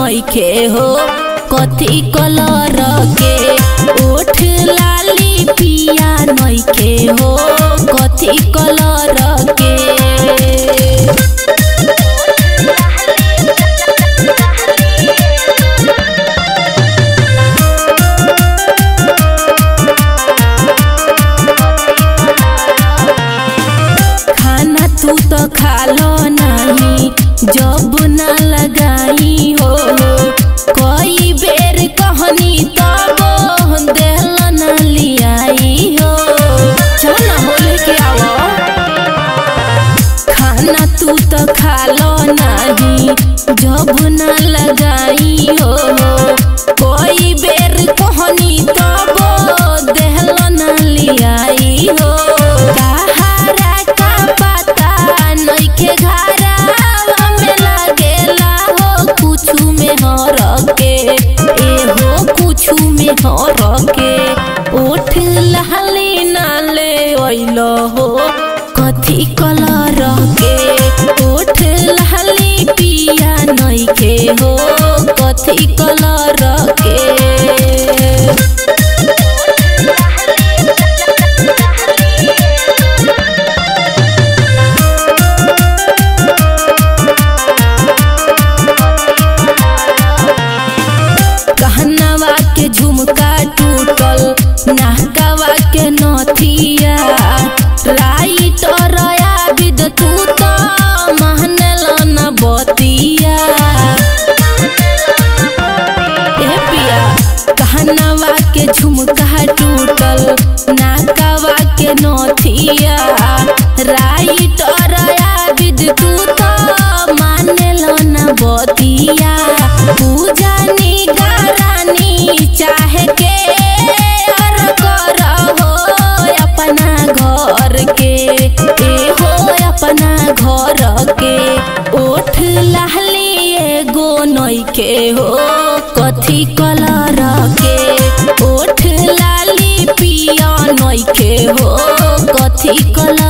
नइखे हो कथी कलर के ओठ लाली पिया नइखे हो कथी कलर के खाना तू तो खालो नहीं जब ना लगाई हो कई बेर कहनी तब देहल ना लियाई हो चल ना बोले के आवो खाना तू तो खालो नहीं जब ना लगाई हो कोई बेर कहनी तब देहल ना लियाई हो कहारा का पता नइखे घरा में लागेला हो कुछु में हर के ए हो कुछु में हर के ओठ लहली नाले ओइलो हो कथी कलर के ओठ लहली पिया नइखे हो कथी कलर के कहनवा के झुमका टूटल नाहकावा के नथिया राइट और आबिद तू तो महनल न बतिया ए पिया कहनवा के झुमका टूटल नाकावा के नथिया राइट और आबिद तू तो मानेल न बतिया पूजा निगरानी चाहे के और कर हो अपना घर के ए हो अपना घर के ओठ लहली एगो नइखे हो कथी कलर के ओठ लाली पिया नइखे हो कथी कलर